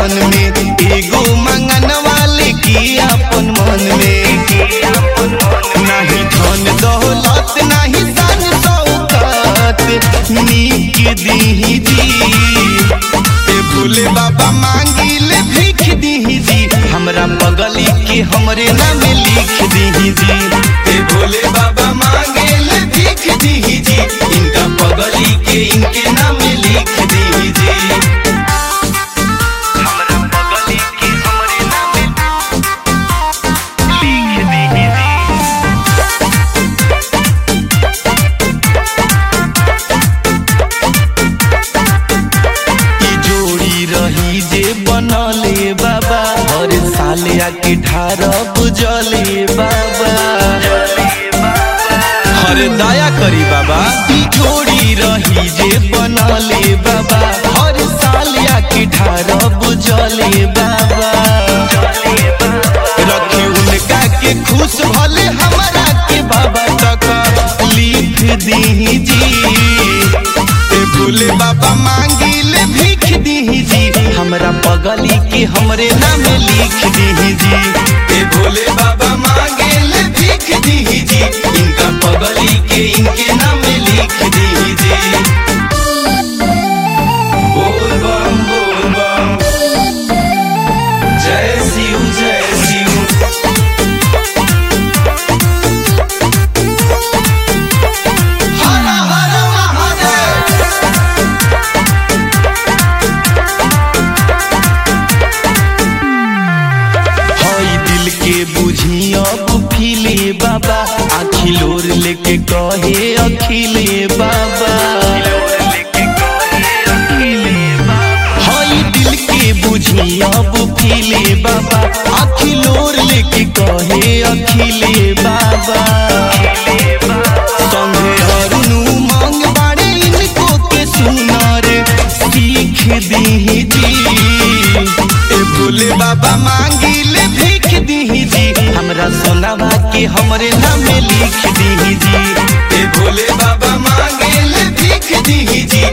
लगन में एगो मंगन वाले की अपन मन में नहीं धन दौलत नहीं सन शौकत नीक दीही जी ए भोले बाबा मांगिले भीख दीही जी हमरा बगली के हमरे नाम लिख दीही जी ए भोले बाबा मांगेले भीख दीही जी इनका बगली के इनके नाम लिख दीही जी हमरा बगली के हमरे नाम लिख दीही जी ई जोड़ी रही जे बनले बाबा हर साल आके ठार बुझले बाबा हर दया करी बाबा ई जोड़ी रही जे बनले बाबा हर साल आके ठार बुझले बाबा रखी उनका के खुश भले हमारा के बाबा तक लिख दी जी ए भोले बाबा मांगिले भीख दीही जी हमरा बगली के हमरे नाम लिख दीही जी ए भोले बाबा मांगेले भीख दीही जी इनका बगली के इनके नाम लिख दीही जी बोल बम बोल बम जय शिव जय शिव हर हर महादेव हई दिल के बुझी अब फिले बाबा आखिलोर लेके कहे अखिले बाबा हई दिल के बुझी अब फिले बाबा आखिलोर लेके कहे अखिले बाबा संगे अरुणु मांग बाड़े इनको के सुनार सीख दी जी ए भोले बाबा मांगिले भीख दीही जी हमरा सोनावा के हमरे नाम लिख दीही जी ए भोले बाबा मांगिले भीख दीही जी